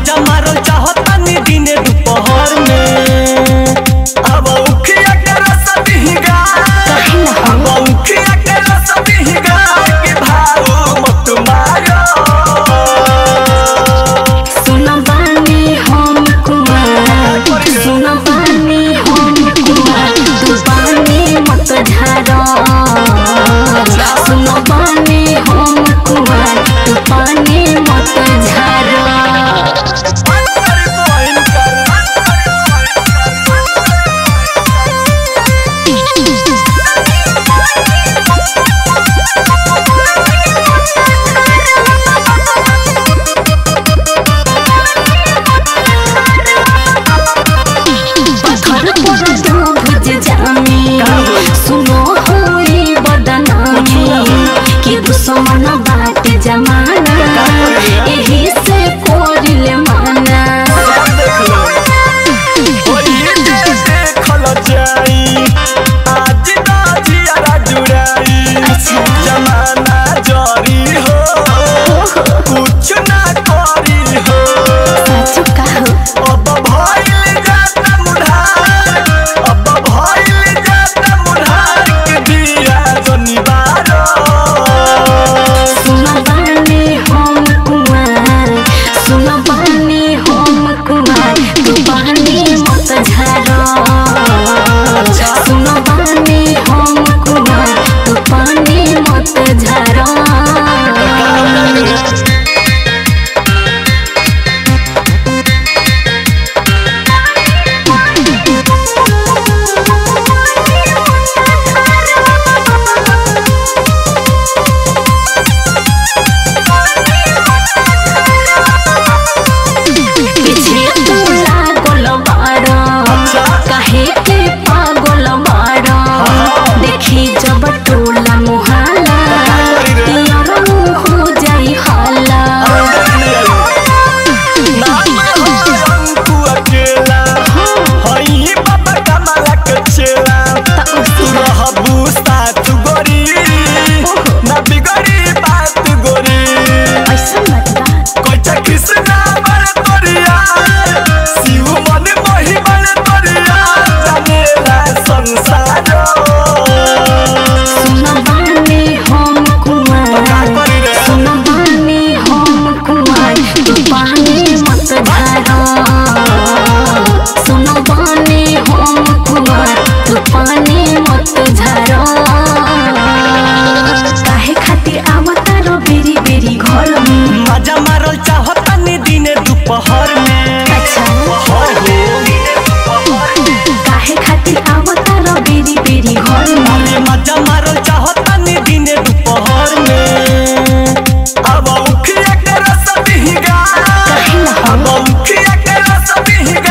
मजा मारल चाहतानी दिने दोपहर में अब उखिया के रस दिहिगा अब उखिया के रस दिहिगा के भाव मत मारो सुन बानी हम कुमार सुन बानी हम कुमार तू बानी मत झारो सुन बानी हम कुमार तू पानी मत झारो पत्थर पर तू भुज जामी सुनो होई बदनामी कि दुश्मन बाट जमाना एही से कोरिल माना अच्छा जमाना जरी हो कुछ ना करी हो साचु काहो अब भइल जाता मुढार अब भइल जाता मुढार के दिया जनिबारो सुन बानी हम कुमार सुन बानी हम कुमार तू बानी मत झारो सुन बानी हम कुमार तू पानी मत झारो पीछे तू लागल बारो काहे के पागल बारो देखी जब टोला मुहाला यार हो जाई हाला नाम हो अंकु अकेला हई बाबा कमला के चेला त तू उसी रहबू साथ गोरी ना बिगड़ी बात गोरी ऐसा मत बात कोचा कृष्णा बड़ तोरिया शिव मन मोहि बड़ तोरिया जानेला संसार सुन बानी हम कुमार सुन बानी हम कुमार तू पानी मत झारो सुन बानी हम कुमार तू पानी मत झारो काहे खातिर आवता रो बेरी बेरी घर में मजा मारल चाहतानी दिने दोपहर में अच्छा हो हो काहे खातिर आवता रो बेरी बेरी घर में अरे मजा मारल चाहतानी दिने दोपहर में अब उखिया के रस दिहिगा काहे ना अब उखिया के रस दिहिगा